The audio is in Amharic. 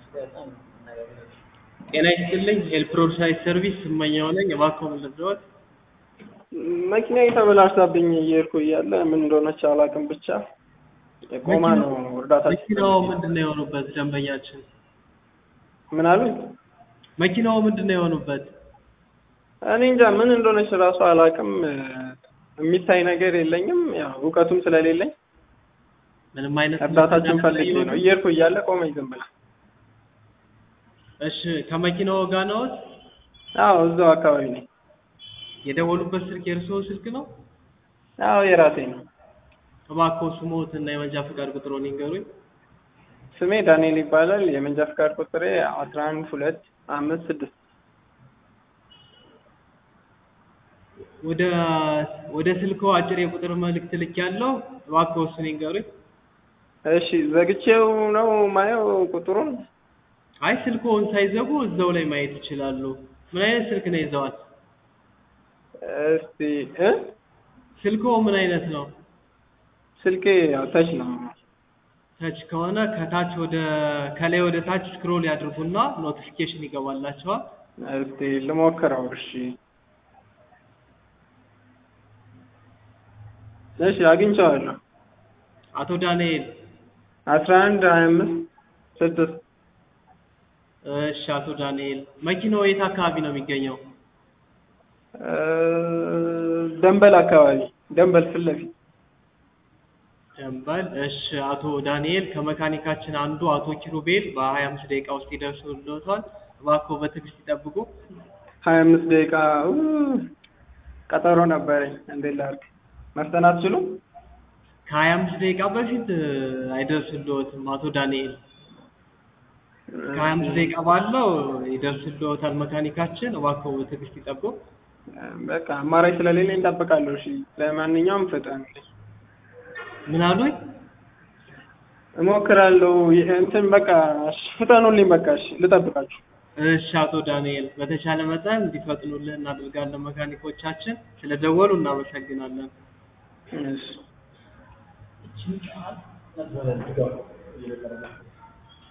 ጤና ይስጥልኝ ኤልፕሮድ ሳይት ሰርቪስ ስመኛው ነኝ። እባክዎ ምን ልርዳዎት? መኪናዬ ተበላሽታብኝ እየሄድኩ እያለ ምን እንደሆነች አላውቅም፣ ብቻ ቆማ ነው እርዳታ መኪናው ምንድን ነው የሆኑበት? ደንበኛችን ምን አሉኝ? መኪናው ምንድን ነው የሆኑበት? እኔ እንጃ ምን እንደሆነች እራሱ አላውቅም። የሚታይ ነገር የለኝም፣ ያው እውቀቱም ስለሌለኝ ምንም አይነት እርዳታችን ፈልጌ ነው። እየሄድኩ እያለ ቆመኝ ዝም ብላ። እሺ ከመኪናው ጋር ነዎት? አዎ እዛው አካባቢ ነኝ። የደወሉበት ስልክ የእርስዎ ስልክ ነው? አዎ የራሴ ነው። እባክዎ ስሞት እና የመንጃ ፈቃድ ቁጥሮን ይንገሩኝ። ስሜ ዳንኤል ይባላል። የመንጃ ፈቃድ ቁጥሬ አስራ አንድ ሁለት አምስት ስድስት ወደ ወደ ስልክዎ አጭር የቁጥር መልእክት ልኬያለሁ። እባክዎ እሱን ይንገሩኝ። እሺ ዘግቼው ነው ማየው ቁጥሩን። አይ ስልክዎን ሳይዘጉ እዛው ላይ ማየት ይችላሉ። ምን አይነት ስልክ ነው ይዘዋል? እስቲ እ ስልክዎ ምን አይነት ነው? ስልኬ ያው ተች ነው። ተች ከሆነ ከታች ወደ ከላይ ወደ ታች ስክሮል ያድርጉና ኖቲፊኬሽን ይገባላቸዋል። እስቲ ልሞክረው። እሺ እሺ አግኝቼዋለሁ። አቶ ዳንኤል አስራ አንድ ሀያ አምስት ስድስት እሺ አቶ ዳንኤል መኪናው የት አካባቢ ነው የሚገኘው? እ ደንበል አካባቢ ደንበል ፊት ለፊት ደንበል። እሺ አቶ ዳንኤል ከመካኒካችን አንዱ አቶ ኪሩቤል በሀያ አምስት ደቂቃ ውስጥ ይደርሱልዎታል። እባክዎ በትዕግስት ይጠብቁ። ሀያ አምስት ደቂቃ ኡ፣ ቀጠሮ ነበረኝ። እንዴት ላድርግ? መፍጠን አትችሉም? ከሀያ አምስት ደቂቃ በፊት አይደርስልዎትም አቶ ዳንኤል። ከሀያ አምስት ደቂቃ ባለው ይደርስልዎታል መካኒካችን። እባክዎ በትዕግስት ይጠብቁ። በቃ አማራጭ ስለሌለኝ እጠብቃለሁ። እሺ ለማንኛውም ፍጠን። ምን አሉኝ? እሞክራለሁ። ይሄ እንትን በቃ እሺ፣ ፍጠኑልኝ። በቃ እሺ፣ ልጠብቃችሁ። እሺ አቶ ዳንኤል በተቻለ መጠን እንዲፈጥኑልን እናደርጋለን። መካኒኮቻችን ስለደወሉ እናመሰግናለን። እሺ